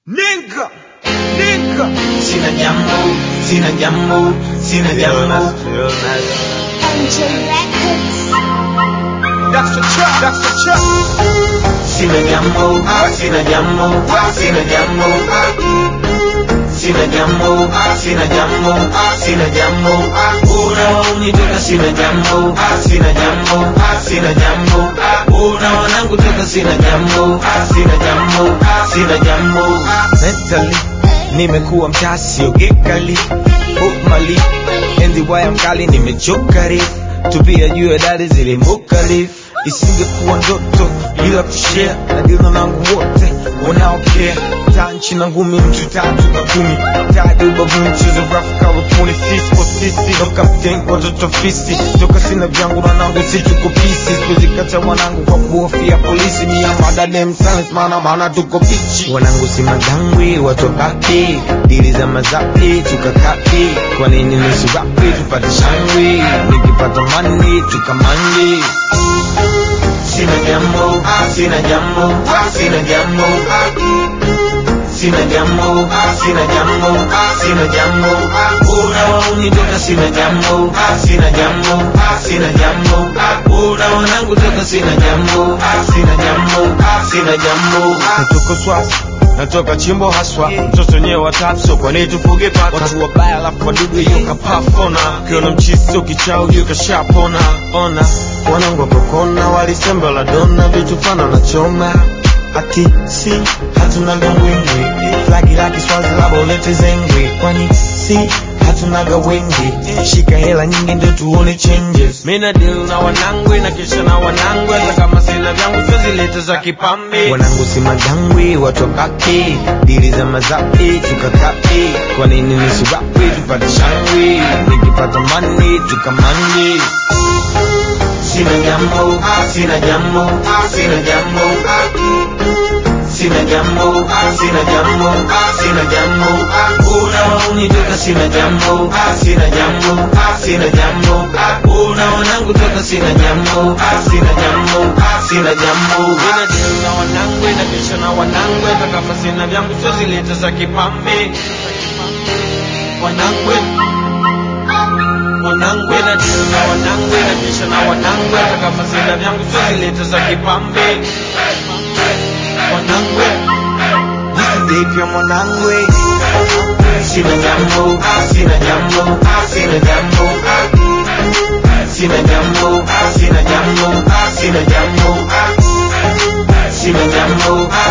Nigga, nigga. Sina jambo, sina jambo, sina jambo. MJ Records. That's the trap, that's the trap. Sina jambo, sina jambo, sina jambo. Sina jambo, sina jambo, sina jambo. Unaonitaka sina jambo, sina jambo, sina jambo. Unaona toka sina jambo, sina jambo, sina jambo. Mentally, nimekuwa mtasi ogekali Hopmali, enzi waya mkali nimechokari Tupia juu ya dali zilimukali Isingekuwa ndoto bila kushare na dilo nangu wote wanaopea taa nchi na ngumi mtu tatu na kumi tadi ubavuni mchezo rafu kawa puni sisi kwa sisi no captain watoto fisi toka sina vyangu na nangu si tuko pisi siwezi kata wanangu kwa kuhofia polisi mia madadem silence maana maana tuko pichi wanangu si madangwi watu baki dili za mazapi tukakapi kwa nini nusu rapi tupate shangwi nikipata mani tukamandi Sina jambo, sina jambo, sina jambo. Sina jambo, sina jambo, sina jambo. Unaonitoka sina jambo, sina jambo, sina jambo. Unaonangu toka sina jambo, sina jambo, sina jambo. natoka swasa natoka chimbo haswa mtoto wenyewe watapso kwani tufuge paka watu wabaya alafu wadudu hiyo kapafona ukiona mchiso kichao hiyo kashapona ona wanangu wakokona walisemba la dona vitu fana na choma ati si hatunaga wingwi flagi la kiswazi labo lete zengwi kwani si hatunaga wengi shika hela nyingi ndio tuone changes mina deal na wanangwe na kisha na wanangwe hata kama sina vyangu sizilete za kipambe wanangu si madangwi watu wabaki dili za mazapi tukakapi kwa nini nisiwapi tupate shangwi nikipata mani tukamandi Sina jambo, sina jambo, sina jambo. Sina jambo, sina jambo, sina jambo. Unaonitoka sina jambo, sina jambo, sina jambo. Unaonangu toka sina jambo, sina jambo, sina jambo. Mina deal na wanangwe na kisha na wanangwe hata kama sina vyangu sizilete za kipambe wanangwe wanangwe na deal na wanangwe na kisha na wanangwe hata kama sina vyangu sizilete za kipambe wanangwe jisidepya mwanangwe Sina jambo, sina jambo, sina jambo. Sina jambo, sina jambo, sina jambo. Sina jambo,